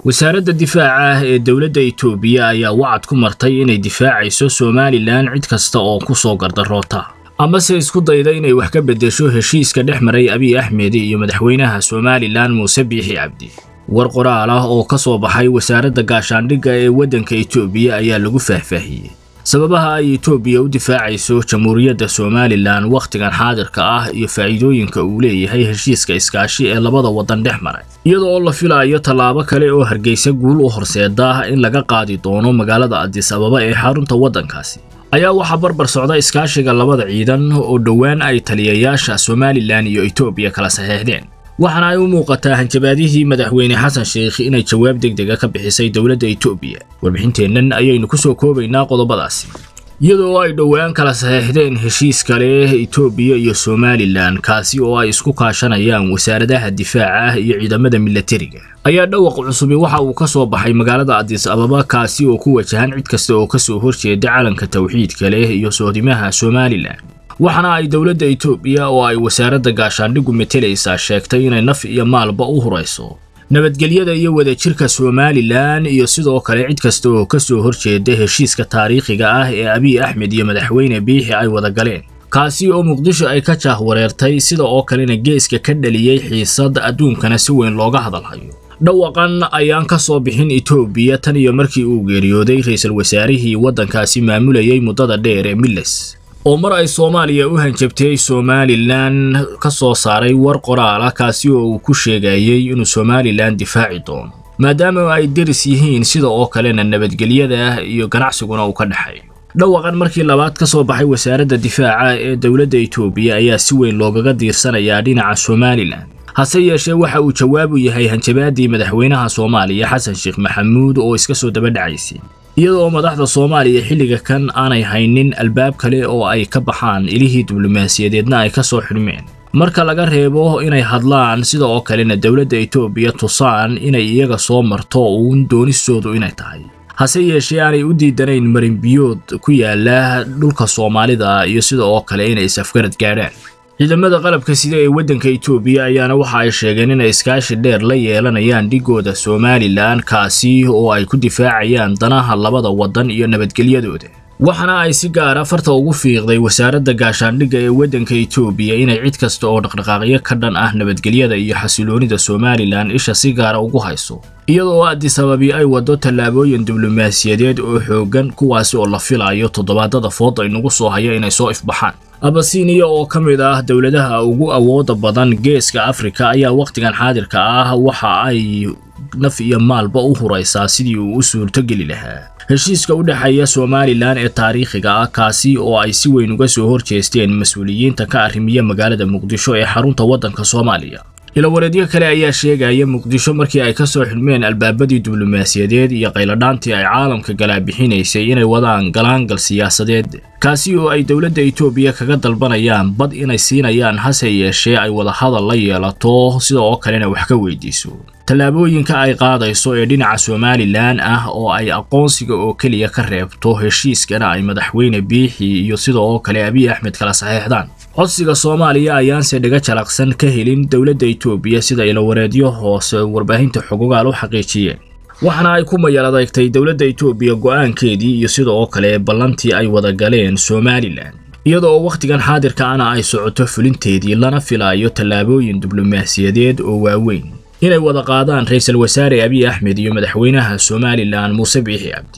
wasaaradda difaaca ah ee dowladda itoobiya ayaa wacad ku martay inay difaacayso somalilan cid kasta oo ku soo gardaroota amase isku dayda inay wax ka beddesho heshiiska dhex maray abiy axmed iyo madaxweynaha somalilan muuse biixi cabdi war qoraal ah oo ka soo baxay wasaaradda gaashaandhigga ee waddanka itoobiya ayaa lagu faahfaahiyey sababaha ay itoobiya u difaacayso jamhuuriyadda somalilan wakhtigan xaadirka ah iyo faa'iidooyinka uu leeyahay heshiiska iskaashi ee labada waddan dhex maray iyada oo la filayo tallaabo kale oo hargeysa guul u horseeda in laga qaadi doono magaalada adis ababa ee xarunta waddankaasi ayaa waxaa barbar socda iskaashiga labada ciidan oo dhowaan ay taliyayaasha somalilan iyo itoobiya kala saxeexdeen waxaana ay u muuqataa hanjabaadihii madaxweyne xasan sheikh inay jawaab degdega ka bixisay dowladda itoobiya warbixinteennan ayaynu ku soo koobaynaa qodobadaasi iyadoo ay dhowaan kala saxeexdeen heshiis kale itoobiya iyo somalilan kaasi oo ay isku kaashanayaan wasaaradaha difaaca iyo ciidamada milatariga ayaa dhawaq cusubi waxa uu ka soo baxay magaalada adis ababa kaasi oo ku wajahan cid kasta oo ka soo horjeeda calanka tawxiidka leh iyo soodimaha somalilan waxaana ay dowladda itoobiya oo ay wasaaradda gaashaandhiggu metelaysaa sheegtay inay naf iyo maalba u hurayso nabadgelyada iyo wadajirka somalilan iyo sidoo kale cid kasta oo ka soo horjeeda heshiiska taariikhiga ah ee abiy axmed iyo madaxweyne biixi ay wada galeen kaasi oo muqdisho ay ka jaahwareertay sida oo kalena geeska ka dhaliyey xiisad adduunkana si weyn looga hadalhayo dhawaqan ayaan ka soo bixin itoobiya tan iyo markii uu geeriyooday ra-iisul wasaarihii waddankaasi maamulayay muddada dheer ee miles oo mar ay soomaaliya u hanjabtay somalilan ka soo saaray war qoraala kaasi oo uu ku sheegayey inuu somalilan difaaci doono maadaama ay deris yihiin sida oo kalena nabadgelyada iyo ganacsiguna uu ka dhexeeyo dhawaqan markii labaad ka soo baxay wasaaradda difaaca ee dowladda itoobiya ayaa si weyn loogaga diirsanayaa dhinaca somalilan hase yeeshee waxa uu jawaab u yahay hanjabaadii madaxweynaha soomaaliya xasan sheekh maxamuud oo iska soo daba dhacaysay iyadoo madaxda soomaaliya xilliga kan aanay haynin albaab kale oo ay ka baxaan ilihii diblomaasiyadeedna ay ka soo xidhmeen marka laga reebo inay hadlaan sida oo kalena dowladda itoobiya tusaan inay iyaga soo marto uun doonistoodu inay tahay hase yeeshee aanay u diidanayn marinbiyood ku yaala dhulka soomaalida iyo sida oo kale inay is-afgarad gaadhaan ciidamada qalabka sida ee waddanka itoobiya ayaana waxa ay sheegeen inay iskaashi dheer la yeelanayaan dhigooda somalilan kaasi oo ay ku difaacayaan danaha labada waddan iyo nabadgelyadooda waxaana ay si gaara farta ugu fiiqday wasaaradda gaashaandhigga ee waddanka itoobiya inay cid kasta oo dhaqdhaqaaqyo ka dhan ah nabadgelyada iyo xasiloonida somalilan isha si gaara ugu hayso iyadoo adis ababi ay waddo tallaabooyin diblomaasiyadeed oo xooggan kuwaasi oo la filayo toddobaadada fooda inagu soo haya inay soo ifbaxaan abasiniya oo ka mid ah dowladaha ugu awooda badan geeska afrika ayaa wakhtigan xaadirka ah waxa ay naf iyo maalba u huraysaa sidii uu u suurtogeli lahaa heshiiska u dhexeeya somalilan ee taariikhiga ah kaasi oo ay si weyn uga soo horjeesteen mas-uuliyiinta ka arrimiya magaalada muqdisho ee xarunta waddanka soomaaliya ilawareedyo kale ayaa sheegaya muqdisho markii ay ka soo xidhmeen albaabadii diblomaasiyadeed iyo qayladhaantii ay caalamka galaabixinaysay inay wadaan galaangal siyaasadeed kaasi oo ay dowladda itoobiya kaga dalbanayaan bad inay siinayaan hase yeeshee ay wadahadal la yeelato sida oo kalena wax ka weydiiso tallaabooyinka ay qaadayso ee dhinaca somalilan ah oo ay aqoonsiga oo keliya ka reebto heshiiskana ay madaxweyne biixi iyo sida oo kale abiy axmed kala saxeexdaan codsiga soomaaliya ayaanse dhaga jalaqsan ka helin dowladda itoobiya sida ilawareedyo hoose warbaahinta xogogaal u xaqiijiyeen waxaana ay ku mayal adeegtay dowladda itoobiya go'aankeedii iyo sida oo kale ballantii ay wada galeen somalilan iyada oo wakhtigan xaadirka ana ay socoto fulinteedii lana filayo tallaabooyin diblomaasiyadeed oo waaweyn inay wada qaadaan ra-iisul wasaare abiy axmed iyo madaxweynaha somalilan muuse biixi cabdi